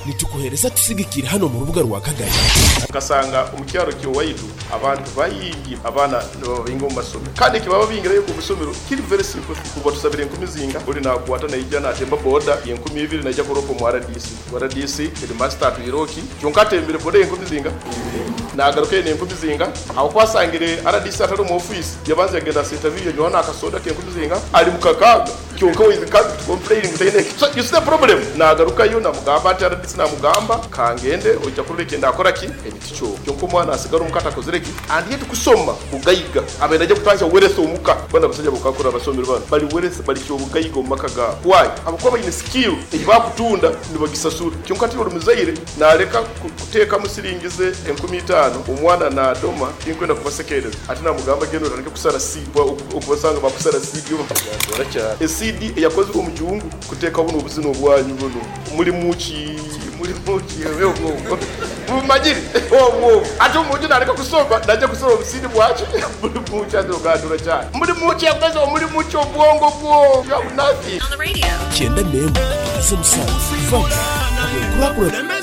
nitukohereza tusigikira hano mu rubuga rwa kagari ugasanga umucyaro kiwaidu abantu bayigi abana babinga mu masomero kandi kibaba bingira yo ku musomero kiri very simple kuva tusabira inkumi zinga uri nakuwata na ijana atemba boda iyo nkumi ibiri najya kuropo mu RDC mu RDC ili master tuiroki cyunkatembere boda iyo nkumi zinga nagaruke iyo nkumi zinga aho kwasangire RDC atari mu office yabanze yagenda sita biyo nyona akasoda kiyo nkumi zinga ari mu kakaga cyunka wizi kandi complaining utayine so you see the problem nagaruka yo namugamba ati RDC namugamba kangende ujya kuri reke ndakora ki emiticyo cyonko mwana asigara umukata kozereki and yet kusoma bugayiga abenda ajya kutangira werese umuka bana gusajya bukakora abasomero bana bari werese bari cyo bugayiga umaka ga why abako bayine skill ibakutunda nibagisasura cyonko ati urumuzayire nareka kuteka musiringize 15 umwana na doma inkwenda kuva sekereza ati namugamba gendo ranke kusara seed ukubasanga bakusara seed yo bakagora cyane seed yakozwe mu gihungu kuteka buno ubuzino bwanyu buno muri muki muri muki yewe ubwo bumagire wowo ati umujyi nareka gusomba najya gusoma ubusini bwacu muri muki ati ugandura cyane muri muki yakoze uwo muri muki ubwongo bwo ya bunafi cyenda nemu izo musanze vanga kuri akura